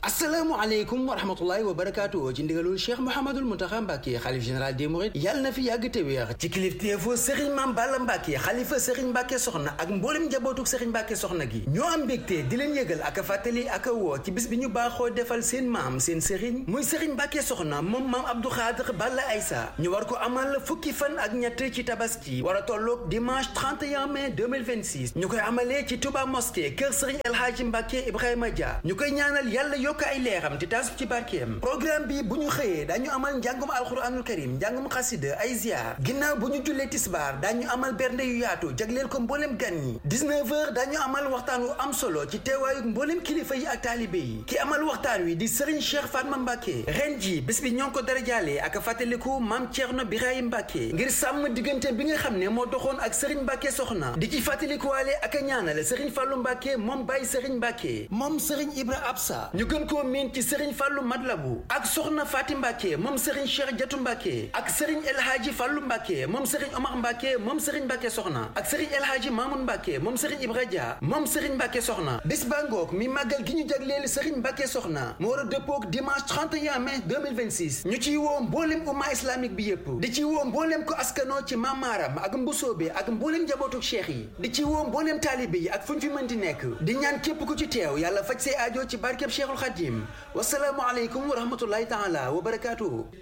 asalaamaaleykum wa rahmatullahi wa barakaatu ci ndigalul cheikh mouhamadul muntaxa mbàkke xalif général des mourides yàlla na fi yàgg te wéex ci kilifteefu sëriñ maam balla mbàkke xalifa sëriñ mbàkke soxna ak mboolem njabootuk sëriñ mbàkke soxna gi ñoo am mbégte di leen yëgal ak a fàttali ak a woo ci bis bi ñu baaxoo defal seen maam seen sëriñ muy sëriñ mbàkke soxna moom maam abdou xaadir balla aysa ñu war ko amal fukki fan ak ñett ci tabaski war a tolloog dimanche 31 mai 2026 ñu koy amalee ci touba mosquée kër sëriñ el hadji mbàkke ibrahima dia ñu koy ñaanal yàlla yokk ay leeram te taasu ci barkeem programme bi bu ñu xëyee dañu amal njàngum alxuraanul karim njàngum xasida ay ziar ginnaaw bu ñu jullee tisbaar dañu amal bernde yu yaatu jagleel ko mbooleem gan ñi 19 heures dañu amal waxtaan wu am solo ci teewaayu mbooleem kilifa yi ak taalibe yi ki amal waxtaan wi di Serigne Cheikh Fatma Mbacke ren ji bés bi ñoo ngi ko darajaale ak fàttaliku maam Thierno Birahim Mbacke ngir sàmm diggante bi nga xam ne moo doxoon ak Serigne Mbacke soxna di ci fàttalikuwaale ak a ñaanal Serigne Fallou Mbacke moom Baye Serigne Mbacke moom Serigne Ibra Absa ñu gën koo miin ci Serigne Fallou Madlabu ak soxna Fatim Mbacke moom Serigne Cheikh Jatu Mbacke ak Serigne El Hadji Fallou Mbacke moom Serigne Omar Mbacke moom Serigne Mbacke soxna ak Serigne El Hadji Mamoun Mbacke moom Serigne Ibra Dia moom Serigne Mbacke soxna bis ba ngoog mi màggal gi ñu jagleel Serigne Mbacke soxna mu war a dëppoog dimanche 31 mai 2026 ñu ciy woo mbooleem umma islamique bi yépp di ci woo mbooleem ko askanoo ci mamaaram ak mbusoobe ak mbooleem njabootu cheikh yi di ci woo mbooleem taalibe yi ak fu ñu fi mën di nekk di ñaan képp ku ci teew yàlla faj say aajo ci barkeb Cheikhul Khadim wasalaamu aleykum wa rahmatullahi taala wa barakaatuhu